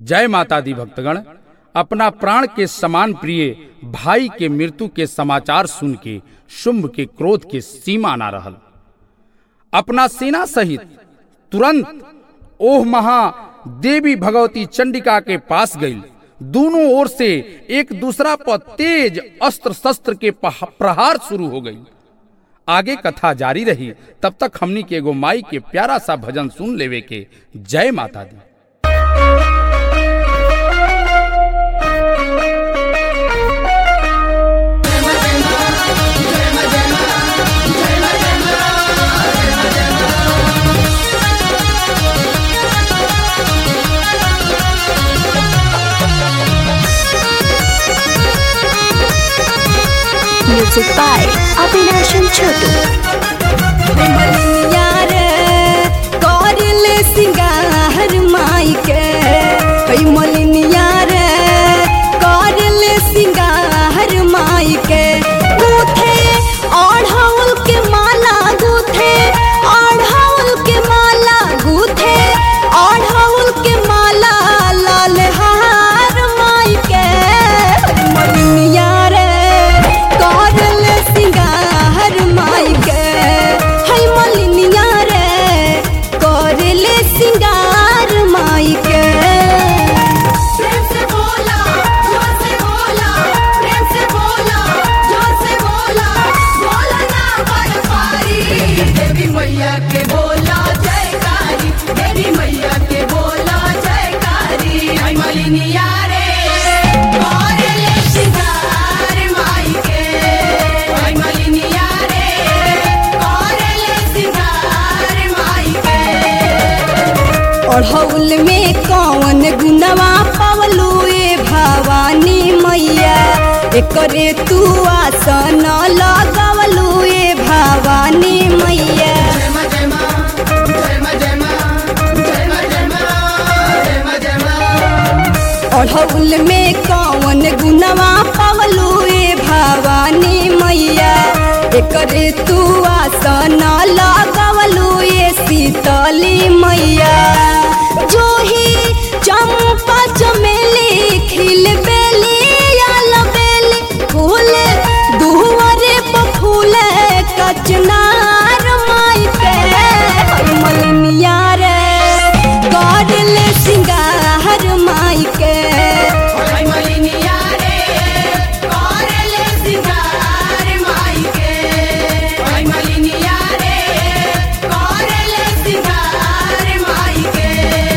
जय माता दी भक्तगण अपना प्राण के समान प्रिय भाई के मृत्यु के समाचार सुन के शुंभ के क्रोध के सीमा ना रहल अपना सेना सहित तुरंत ओह महा देवी भगवती चंडिका के पास गई दोनों ओर से एक दूसरा पर तेज अस्त्र शस्त्र के पह- प्रहार शुरू हो गई आगे कथा जारी रही तब तक हमनी के एगो माई के प्यारा सा भजन सुन लेवे के जय माता दी Music by Avinash and Chotu. यार करले सिंगार माई के हई मलिनिया रे करले सिंगार माई के गूथे ओढ़ाउल के माला गूथे ओढ़ाउल के माला गूथे ओढ़ाउल के माला लाल हार माई के हई मलिनिया रे करले सिंगार माई के हई मलिनिया रे करले सिंगार माई के प्रेम से बोला जोर से बोला प्रेम से बोला जोर से बोला बोला ना पर पारी देवी मैया के बोला जयकारी देवी मैया के बोला जयकारी आई मलिनिया रे और ले सिंगार माई के आई मलिनिया रे और ले सिंगार माई के ओढ़ौल में कौन गुनवा पवलू ए भवानी मैया एकरे तू आसन लगवलू ए भवानी मैया जय मां जय मां जय मां जय मां जय मां जय मां जय मां जय मां ओढ़ौल में कौन गुनवा पवलू ए भवानी मैया एकरे तू आसन लगवलू ए शीतली मैया जो ही चंपा चमेली खिल बेली आल बेली फूल दुहरे पर फूल कचनार माई पे हई मलिनिया रे करले सिंगार माई के आई मलिनिया रे करले सिंगार माई के आई मलिनिया रे करले सिंगार माई के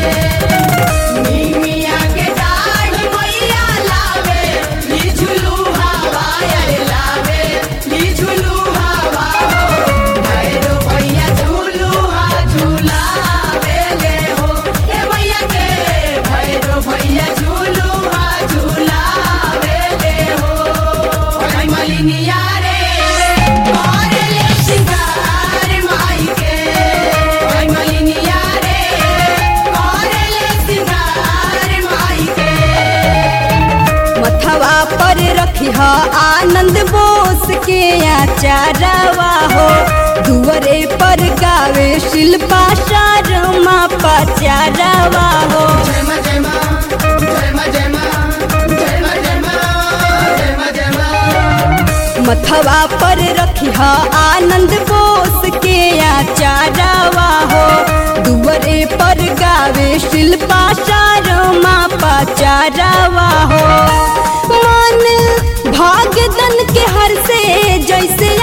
नीमिया के डाढ़ मैया लावे ली झुलू हवा अरे लावे ली झुलू हवा हो भैरो भैया झूलू हा झूलावे ले हो ए भैया के भैरो भैया झूलू हा झूलावे ले हो आई मलिनिया रे करले सिंगार माई के आई मलिनिया रे करले सिंगार माई के मथवा पर रखी ह आनंद बोस के आचारवा हो दुअरे पर गावे शिल्पा शर्मा पचारवा हो जय मां जय मां जय मां जय मां जय मां जय मां जय मां जय मां मथवा पर रखी ह आनंद बोस के आचारवा हो दुअरे पर गावे शिल्पा शर्मा पचारवा हो मन भाग्यदन के हर से जैसे